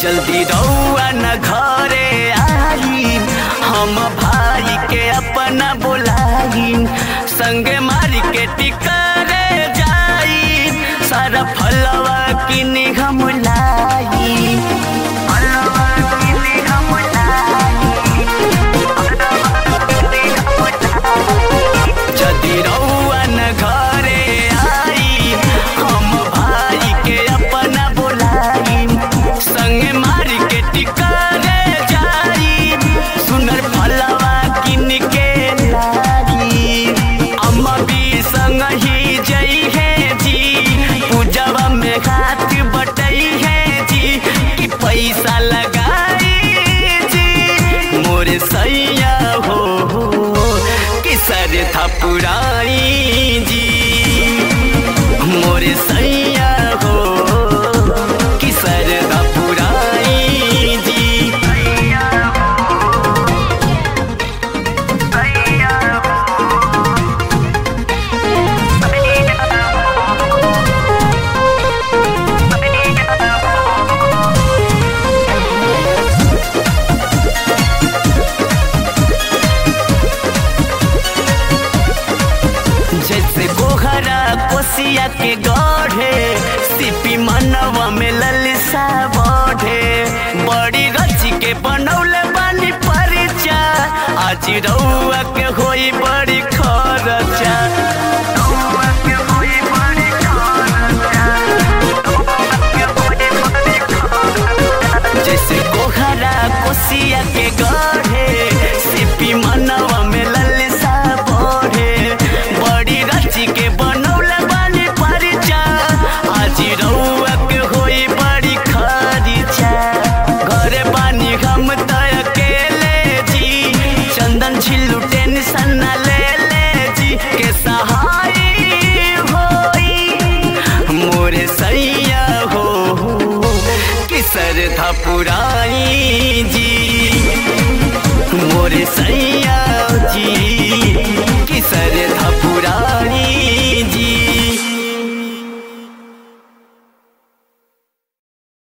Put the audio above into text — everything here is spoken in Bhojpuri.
जल्दी रउआ न घरे आई हम भाई के अपना बोलाई संगे मार्केट करे जाई सारा फलवा किनी हम लाई फलवा किनी हम लाई जल्दी रउआ न घरे आई हम भाई के अपना बोलाई संगे मार्केट करे जाई सुनर फलवा किन के लाई अम्मा भी संग ही जई है जी पूजवा में हाथ बटई है जी कि पैसा लगाई जी मोरे सैया हो कि सर था पुराई जी मोरे सैया हो कि सर था पुराई जी जैसे गोहरा कोसिया के गढ़े सिपी मनवा में ललसा बढ़े बड़ी रची के बनौले बानी परिचा आज रउआ के होई बड़ी खरचा रउआ के होई बड़ी खरचा। जैसे गोहरा कोसिया के गढ़े सिपी मनवा में ललसा बढ़े बड़ी रची के बनौले बानी परिचा आज रउआ के होई बड़ी खरीचा घरे बानी हम त अकेले जी चंदन छिल्लू टेंशन न ले ले जी के सहाय होई मोरे सैया हो कि सर था पूरा